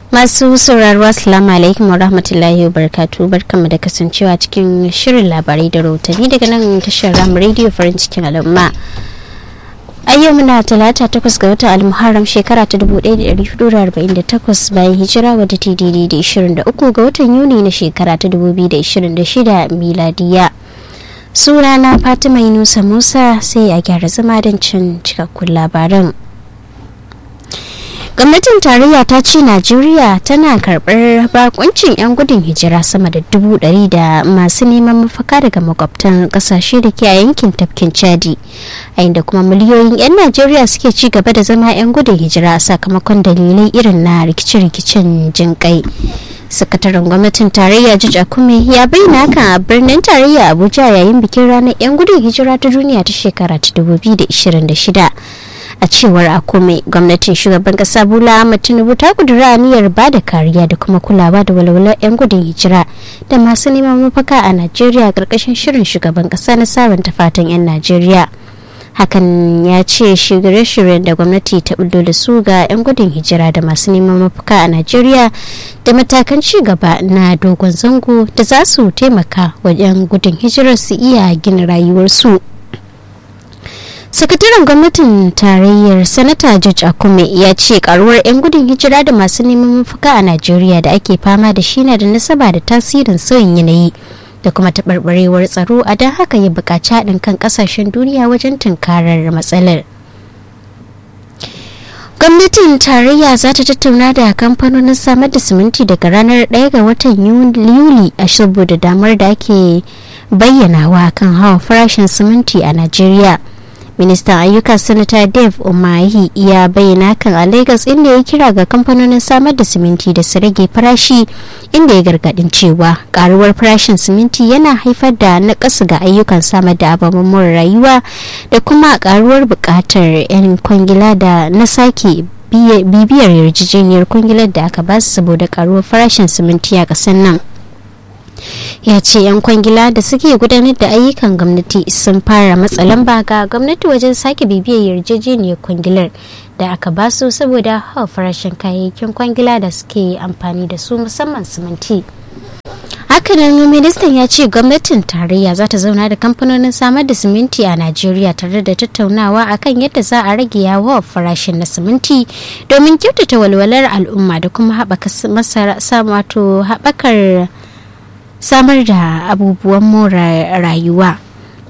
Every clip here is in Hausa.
Masu sauraro Assalamu alaikum wa rahmatullahi wa barakatu barkanmu da kasancewa cikin shirin labarai da rahotanni daga nan tashar Ram Radio farin cikin al'umma. A yau muna talata takwas ga watan almuharram shekara ta 1448 bayan hijira wadda ta daidai da 23 ga watan Yuni na shekara ta 2026 miladiya. Sunana Fatima Yunusa Musa sai a gyara zama don cin cikakkun labaran. gwamnatin tarayya ta ce najeriya tana karbar bakuncin 'yan gudun hijira sama da dubu ɗari da masu neman mafaka daga makwabtan kasashe da ke a yankin tafkin chadi a inda kuma miliyoyin 'yan najeriya suke ci gaba da zama 'yan gudun hijira sakamakon dalilai irin na rikice-rikicen jinƙai sakataren gwamnatin tarayya jij akume ya bayyana hakan a birnin tarayya abuja yayin bikin ranar 'yan gudun hijira ta duniya ta shekara ta 2026 a cewar akume gwamnatin shugaban kasa bola ahmad tinubu ta kudura aniyar ba da kariya da kuma kulawa da walwalar 'yan gudun hijira da masu neman mafaka a najeriya karkashin shirin shugaban kasa na sabunta fatan 'yan najeriya hakan ya ce shirye-shiryen da gwamnati ta bullo da su ga 'yan gudun hijira da masu neman mafaka a najeriya da matakan ci gaba na dogon zango da za su taimaka wa 'yan gudun hijirar su iya gina rayuwarsu sakataren gwamnatin tarayyar sanata george akume ya ce karuwar 'yan gudun hijira da masu neman mafaka a najeriya da ake fama da shi na da nasaba da tasirin sauyin yanayi da kuma taɓarɓarewar tsaro a don haka ya buƙaci haɗin kan ƙasashen duniya wajen tunkarar matsalar gwamnatin tarayya za ta tattauna da kamfanonin samar da siminti daga ranar 1 ga watan yuli a saboda damar da ake bayyanawa kan hawan farashin siminti a najeriya ministan ayyuka sanata dave umahi ya bayyana kan a lagos inda ya kira ga kamfanonin samar da siminti da su rage farashi inda ya gargadin cewa karuwar farashin siminti yana haifar da naƙasu ga ayyukan samar da ababen more rayuwa da kuma karuwar buƙatar 'yan kwangila da na sake bibiyar yarjejeniyar kwangilar da aka basu saboda karuwar farashin siminti a ƙasar nan ya ce 'yan kwangila da suke gudanar da ayyukan gwamnati sun fara matsa lamba ga gwamnati wajen sake bibiyar yarjejeniyar kwangilar da aka basu saboda hawa farashin kayayyakin kwangila da suke amfani da su musamman siminti hakanan ministan ya ce gwamnatin tarayya za ta zauna da kamfanonin samar da siminti a najeriya tare da tattaunawa akan yadda za a rage yawa farashin na siminti domin kyautata walwalar al'umma da kuma haɓaka wato haɓakar samar da abubuwan more rayuwa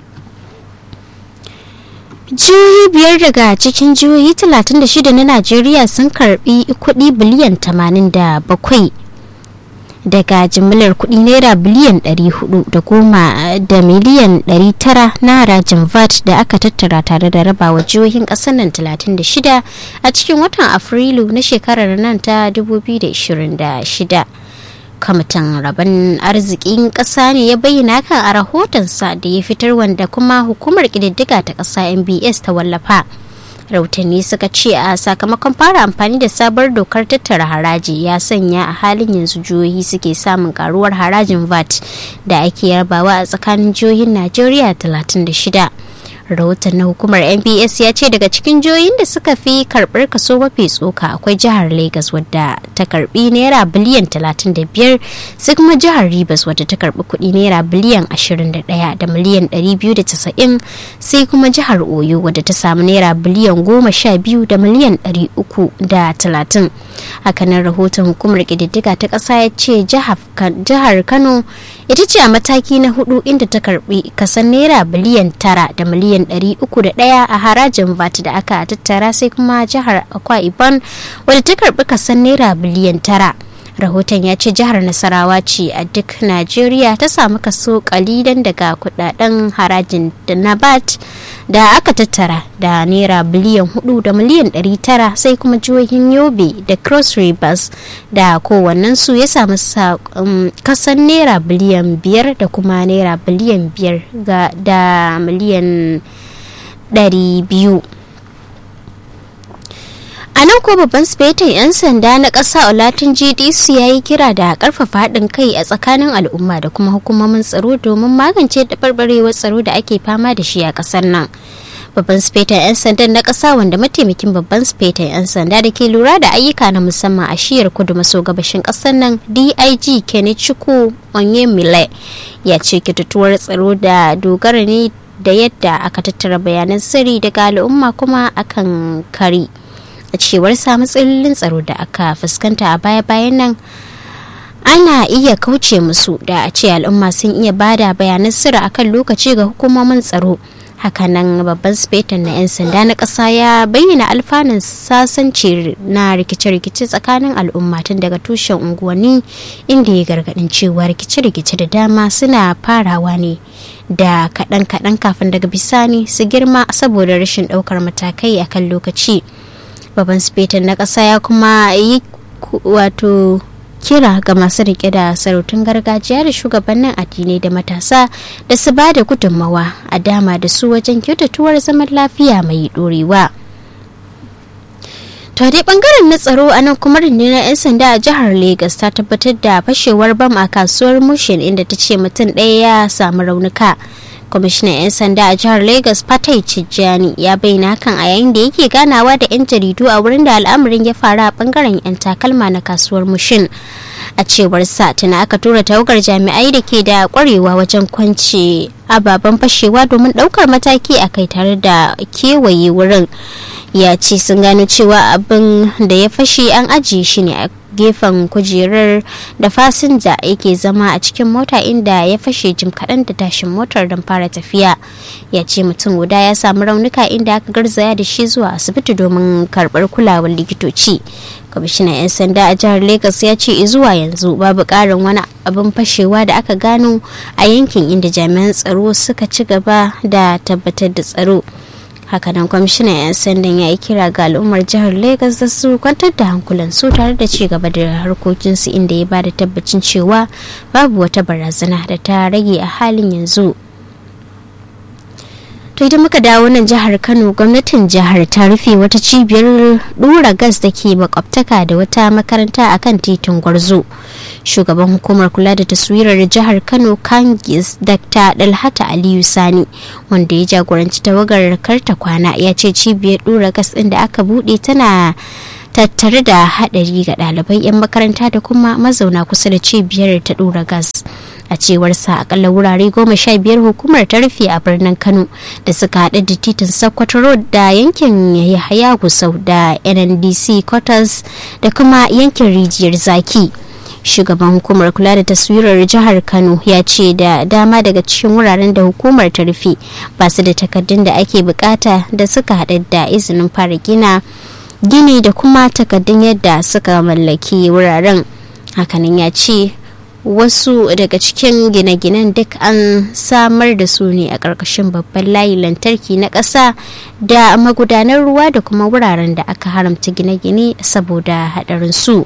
jihohi biyar daga cikin jihohi 36 na najeriya sun karbi kudi biliyan 87 daga jimillar kudi naira biliyan 400 da goma da miliyan 900 na harajin vat da aka tattara tare da rabawa jihohin kasar nan 36 a cikin watan afrilu na shekarar nan ta 2026 kwamitin rabon arzikin ƙasa ne ya bayyana kan a rahotonsa da ya fitar wanda kuma hukumar ƙididdiga ta ƙasa mbs ta wallafa rahotanni suka ce a sakamakon fara amfani da sabar dokar tattara haraji ya sanya a halin yanzu jihohi suke samun karuwar harajin vat da ake yarbawa a tsakanin jihohin najeriya 36 rahoton na hukumar nbs ya ce daga cikin jihohin da suka fi karbar kaso mafi tsoka akwai jihar lagos wadda ta karbi naira biliyan 35 sai kuma jihar rivers wadda ta karbi kudi naira biliyan 21 da miliyan 290 sai kuma jihar oyo wadda ta samu naira biliyan 12 da miliyan 330 hakanan rahoton hukumar kididdiga ta kasa ya ce jihar kano ita ce a mataki na hudu inda ta karbi kasan naira biliyan 9 da miliyan miliyan 301 a harajin VAT da aka tattara sai kuma jihar Akwa Ibom wadda ta karbi kasan naira biliyan tara. Rahoton ya ce jihar Nasarawa ce a duk Najeriya ta samu kaso kalilan daga kudaden harajin da na VAT da aka tattara da naira biliyan 4 da miliyan 900 sai kuma jihohin Yobe da Cross Rivers da kowannensu ya samu kasan naira biliyan 5 da kuma naira biliyan 5 da miliyan 200 a nan ko babban sifetin 'yan sanda na ƙasa olatin gdc ya yi kira da ƙarfafa haɗin kai a tsakanin al'umma da kuma hukumomin tsaro domin magance taɓarɓarewar tsaro da ake fama da shi a ƙasar nan babban sifetan 'yan sandan na ƙasa wanda mataimakin babban sifetan 'yan sanda da ke lura da ayyuka na musamman a shiyar kudu maso gabashin ƙasar nan dig kenichukwu onyemile ya ce kitatuwar tsaro da dogara ne da yadda aka tattara bayanan sirri daga al'umma kuma akan kari a cewar sa matsalolin tsaro da aka fuskanta a baya-bayan nan ana iya kauce musu da a ce al'umma sun iya bada bayanan sirri akan lokaci ga hukumomin tsaro hakanan babban sifetan na 'yan sanda na ƙasa ya bayyana alfanun sasanci na rikice-rikice tsakanin al'umma tun daga tushen unguwanni inda ya gargaɗin cewa rikice-rikice da dama suna farawa ne da kaɗan-kaɗan kafin daga bisani su girma saboda rashin ɗaukar matakai akan lokaci babban sifetan na ƙasa ya kuma yi wato kira ga masu rike da sarautun gargajiya da shugabannin addinai da matasa da su ba da gudunmawa a dama da su wajen kyautatuwar zaman lafiya mai dorewa. to dai bangaren na tsaro a nan kuma rundunar 'yan sanda a jihar Legas ta tabbatar da fashewar bam a kasuwar mushin inda ta ce mutum ɗaya ya samu raunuka kwamishinan 'yan sanda a jihar lagos fatai cijjani ya bayyana hakan a yayin da yake ganawa da 'yan jaridu a wurin da al'amarin ya faru a bangaren 'yan takalma na kasuwar mushin a cewar sa tuna aka tura tawagar jami'ai da ke da kwarewa wajen kwance ababen fashewa domin daukar mataki a kai tare da kewaye wurin ya ce sun gano cewa abin da ya fashe an ajiye shi ne a gefen kujerar da fasinja yake zama a cikin mota inda ya fashe jim kaɗan da tashin motar don fara tafiya ya ce mutum guda ya samu raunuka inda aka garzaya da shi zuwa asibiti domin karɓar kulawar likitoci kwamishinan 'yan sanda a jihar lagos ya ce zuwa yanzu babu ƙarin wani abin fashewa da aka gano a yankin inda jami'an tsaro suka ci gaba da tabbatar da tsaro hakanan kwamishinan 'yan sandan ya yi kira ga al'ummar jihar lagos da su kwantar da hankulansu tare da ci gaba da harkokinsu inda ya ba da tabbacin cewa babu wata barazana da ta rage a halin yanzu to idan muka dawo nan jihar kano gwamnatin jihar ta rufe wata cibiyar dura gas da ke makwabtaka da wata makaranta a kan titin gwarzo shugaban hukumar kula da taswirar jihar kano kangis dr dalhata aliyu sani wanda ya jagoranci tawagar karta kwana ya ce cibiyar dura gas ɗin da aka buɗe tana tattare da haɗari ga ɗalibai 'yan makaranta da kuma mazauna kusa da cibiyar ta dura gas a cewar sa akalla wurare goma sha biyar hukumar ta rufe a birnin kano da suka haɗa da titin sokoto road da yankin yahaya gusau da nndc quarters da kuma yankin rijiyar zaki shugaban hukumar kula da taswirar jihar kano ya ce da dama daga cikin wuraren da hukumar ta rufe ba su da takardun da ake bukata da suka haɗa da izinin fara gina gini da kuma takardun yadda suka mallaki wuraren hakanan ya ce wasu daga cikin gine-ginen duk an samar da su ne a ƙarƙashin babban layi lantarki na ƙasa da magudanar ruwa da kuma wuraren da aka haramta gine-gine saboda haɗarin su.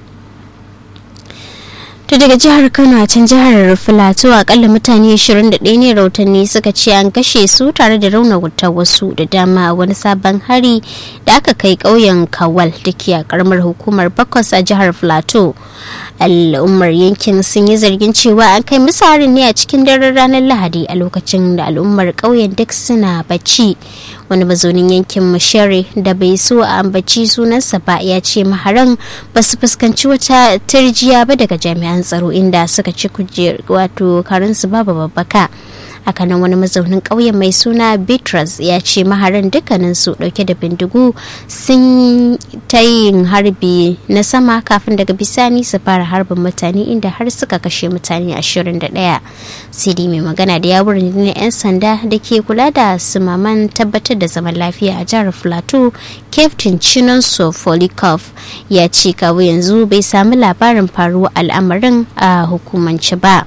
to daga jihar kano a can jihar filato akalla mutane 21 ne rautanni suka ce an kashe su tare da raunata wasu da dama a wani sabon hari da aka kai ƙauyen kawal da ke a karamar hukumar bakwas a jihar filato al'ummar yankin sun yi zargin cewa an kai musu harin ne a cikin daren ranar lahadi a lokacin da al'ummar ƙauyen duk suna bacci wani mazaunin yankin mashere da bai so a ambaci sunansa ba ya ce maharan ba su fuskanci wata turjiya ba daga jami'an tsaro inda suka ci kujer wato karinsu babu babbaka hakanan wani mazaunin ƙauyen mai suna bitrus ya ce maharan dukkanin su dauke da bindigu sun ta yin harbi na sama kafin daga bisani su fara harbin mutane inda har suka kashe mutane 21 cd mai magana da yawon rundunar 'yan sanda da ke kula da sumaman tabbatar da zaman lafiya a jihar plateau captain chinonso folikov ya ce kawo yanzu bai sami labarin faruwa al'amarin a hukumance ba.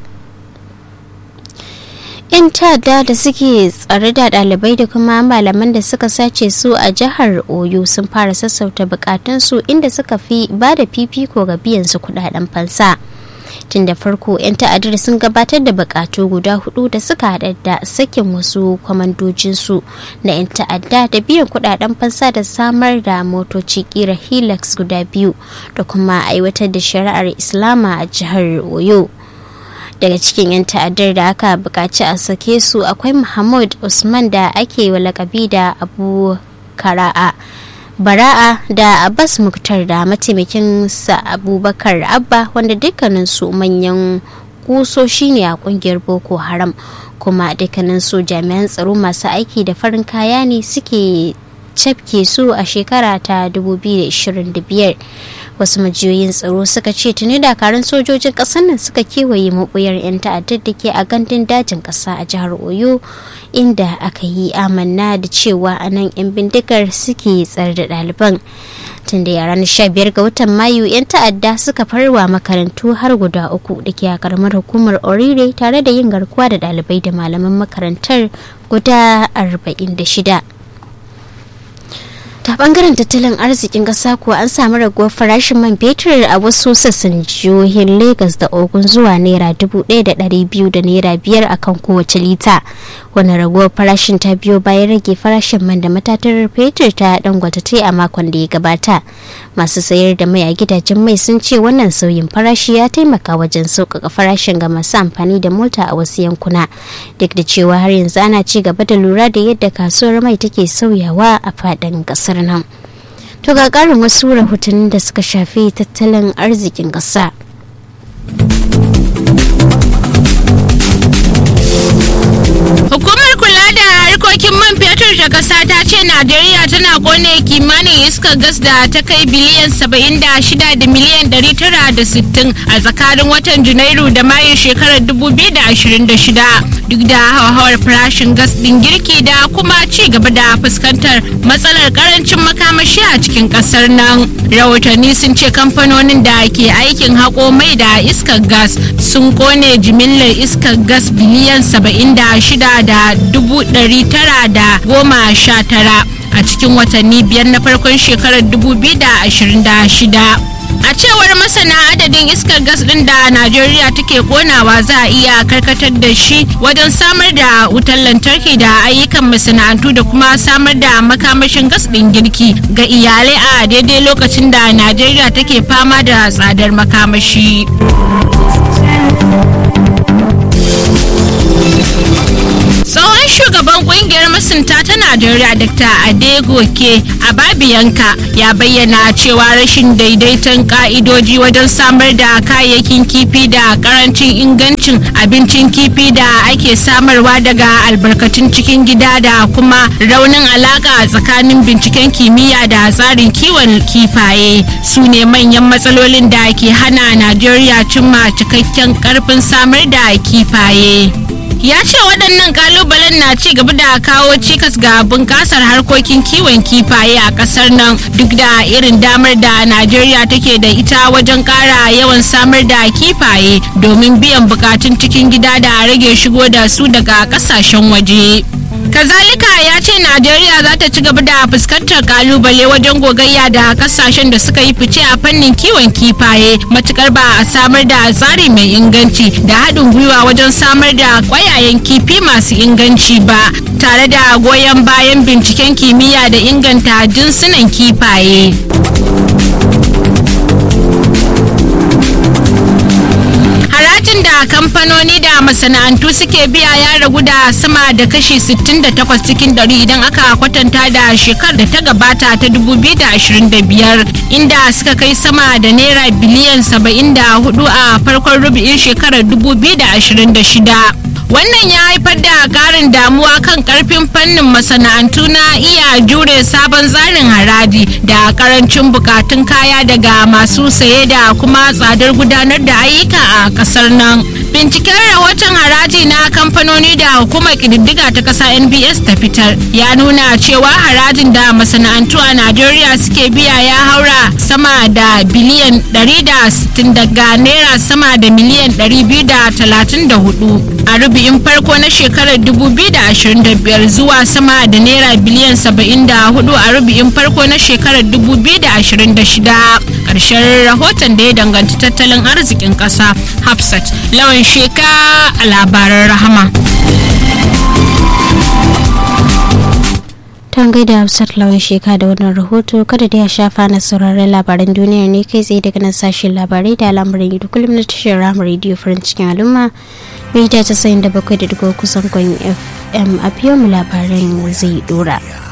'yan ta'adda da suke tsare da ɗalibai da kuma malaman da suka sace su a jihar oyo sun fara sassauta bukatunsu inda suka fi ba da fifiko ga biyan su kudaden fansa tun da farko 'yan ta'addar sun gabatar da bukatu guda hudu da suka hada da sakin wasu kwamandojinsu na 'yan ta'adda da biyan kudaden fansa da samar da motoci kira helix guda biyu da kuma aiwatar da shari'ar islama a jihar oyo daga cikin 'yan ta'addar da aka buƙaci a sake su akwai muhammad usman da ake wa lakabi da abu kara'a bara'a da abbas muktar da mataimakin sa abubakar abba wanda dukkaninsu manyan kusoshi ne a kungiyar boko haram kuma dukkanin su jami'an tsaro masu aiki da farin kaya ne suke cafke su a shekara ta 2025 wasu majiyoyin tsaro suka ce tuni dakarun sojojin ƙasar nan suka kewaye mabuyar 'yan ta'addar da ke a gandun dajin ƙasa a jihar oyo inda aka yi amanna da cewa a nan 'yan bindigar suke tsar da ɗaliban tun da ranar 15 ga watan mayu 'yan ta'adda suka farwa makarantu har guda uku da ke a karamar hukumar orire tare da yin garkuwa da ɗalibai da malaman makarantar guda 46 ta bangaren tattalin arzikin ƙasa kuwa an samu raguwar farashin man fetur a wasu sassan jihohin lagos da ogun zuwa naira dubu ɗaya da ɗari biyu da naira biyar akan kowace lita wani raguwar farashin ta biyo bayan rage farashin man da matatar fetur ta dangwata ta a makon da ya gabata masu sayar da mai a gidajen mai sun ce wannan sauyin farashi ya taimaka wajen sauƙaƙa farashin ga masu amfani da mota a wasu yankuna duk da cewa har yanzu ana ci gaba da lura da yadda kasuwar mai take sauyawa a faɗin ƙasar nan to ga ƙarin wasu rahotannin da suka shafi tattalin arzikin ƙasa Hukumar kula da harkokin man fetur ta ƙasa ta ce Najeriya tana kone kimanin iskar gas da ta kai biliyan 76 da miliyan 960 a tsakanin watan Janairu da Mayun shekarar 2026 duk da hauhawar farashin gas ɗin girki da kuma ci gaba da fuskantar matsalar karancin makamashi a cikin ƙasar nan. Rahotanni sun ce kamfanonin da ke aikin haƙo mai da iskar gas sun kone jimillar iskar gas biliyan 76 da dubu ɗari tara da goma sha tara a cikin watanni biyar na farkon shekarar 2026 a cewar masana adadin iskar gas din da najeriya take konawa za a iya karkatar da shi wajen samar da wutar lantarki da ayyukan masana'antu da kuma samar da makamashin gas din girki ga iyalai a daidai lokacin da najeriya take fama da tsadar makamashi tsohon shugaban kungiyar masunta ta najeriya dr adegoke ababiyanka ya bayyana cewa rashin daidaiton ka'idoji wajen samar da kayayyakin kifi da karancin ingancin abincin kifi da ake samarwa daga albarkatun cikin gida da kuma raunin alaka tsakanin binciken kimiyya da tsarin kiwon kifaye su ne manyan matsalolin da ke hana najeriya cimma cikakken karfin samar da kifaye ya ce waɗannan kalubalen na ci gaba da kawo cikas ga bunƙasar harkokin kiwon kifaye a ƙasar nan duk da irin damar da najeriya take da ita wajen ƙara yawan samar da kifaye domin biyan bukatun cikin gida da rage shigo da su daga ƙasashen waje kazalika ya ce najeriya za ta ci gaba da fuskantar kalubale wajen gogayya da kasashen da suka yi fice a fannin kiwon kifaye matukar ba a samar da tsari mai inganci da haɗin gwiwa wajen samar da kwayayen kifi masu inganci ba tare da goyon bayan binciken kimiyya da inganta jinsunan kifaye harajin da kamfanoni da masana'antu suke biya ya ragu da sama da kashi 68 cikin dari idan aka kwatanta da shekar da ta gabata ta 2025 inda suka kai sama da naira biliyan 74 a farkon rubu'in shekarar 2026 wannan ya haifar da karin damuwa kan karfin fannin masana'antu na iya jure sabon tsarin haraji da karancin bukatun kaya daga masu saye da kuma tsadar gudanar da ayyuka a kasar nan binciken rahoton haraji na kamfanoni da hukumar kididdiga ta kasa nbs ta fitar ya nuna cewa harajin da masana'antu a najeriya suke biya ya haura sama da biliyan 160 daga naira sama da miliyan 234 a rubi'in farko na shekarar 2025 zuwa sama da naira biliyan 74 a rubi'in farko na shekarar 2026 ƙarshen rahoton da ya danganci tattalin arzikin ƙasa hafsat lawan sheka a labaran rahama ta gaida hafsat lawan sheka da wannan rahoto kada da ya shafa na sauraron labaran duniya ne kai tsaye daga nan sashen labarai da al'amuran yau kullum na tashar ramar rediyo farin cikin al'umma mita ta sayin da bakwai da dubu kusan kwan fm a biyo mu labaran zai dora.